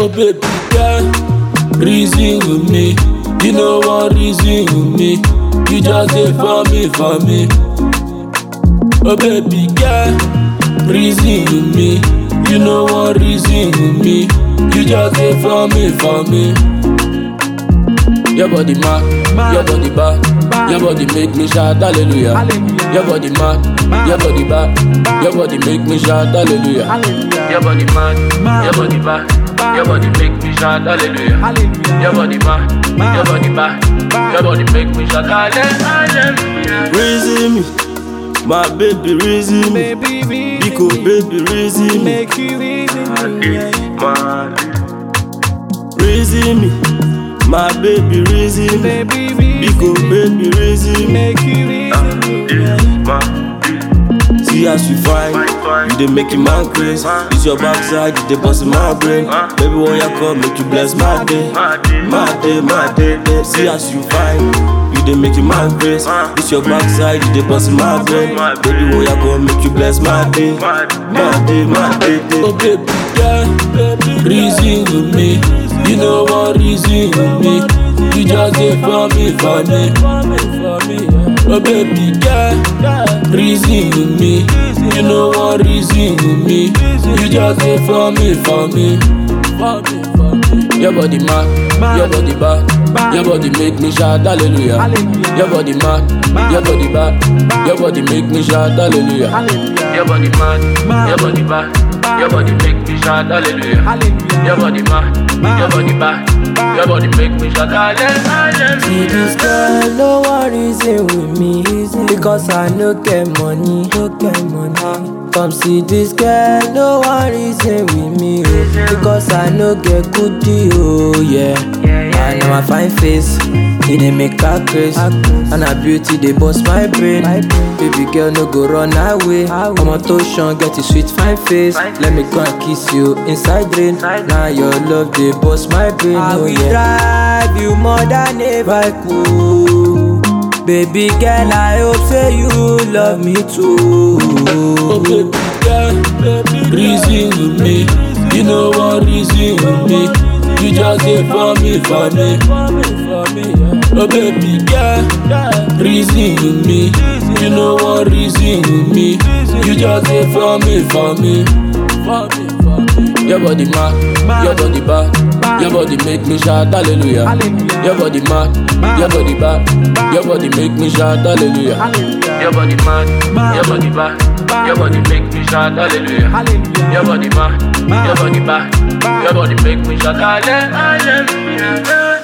Oh baby girl, reason with me. You know one reason with me. You just dey for me, for me. Oh baby girl, reason with me. You know one reason with me. You just dey for me, for me. Your body mad, your body bad, your body make me shout hallelujah. Your body mad, your body bad, your body make me shout hallelujah. Your body mad, your body bad, your body make me shout hallelujah. Your body mad, your body bad, your body make me shout hallelujah. Reason me, my baby reason me. Baby, reason Biko me. baby reason me. Make you reason me. yeah. Reason me, my baby reason me. Baby, reason Biko me. baby reason me. Make you reason me. yeah. See as you fine, you dey make a man craze. It's your backside, you dey bust my brain. Baby, when you come, make you bless my day, my day, my day. day. See as you fine, you dey make a man craze. It's your backside, you dey bust my brain. Baby, when you come, make you bless my day, my day, my day. day. Oh baby girl, reason with me. You know one reason with me. You just dey for me, for me. Oh baby girl, reason with me. You know one reason with me. You just dey for me, for me. Your body mad, your body bad, your body make me shout hallelujah. Your body mad, your body bad, your body make me shout hallelujah. Your body mad, your body bad, your body make me shout hallelujah. Your body mad, your body bad, your body make me shout hallelujah. See this girl, no one reason with me Because I no get money, no get money Come see this girl, no one reason with me oh. Because I no get good deal, oh yeah And now my fine face, it dey make her craze And her beauty, they bust my brain Baby girl, no go run away I'm on touchdown, get a sweet fine face Let me go and kiss you inside rain Now your love, they bust my brain, I oh will yeah drive you more than ever could. Baby girl, I hope say you love me too. Oh baby girl, reason with me. You know one reason with me. You just dey for me, for me. Oh baby girl, reason with me. You know one reason with me. You just dey for me, for me. Your body mad, your body bad, your body make me shout hallelujah. Your body mad, your body bad, your body make me shout hallelujah. Your body mad, your body bad, your body make me shout hallelujah. Your body mad, your body bad, your body make me shout hallelujah.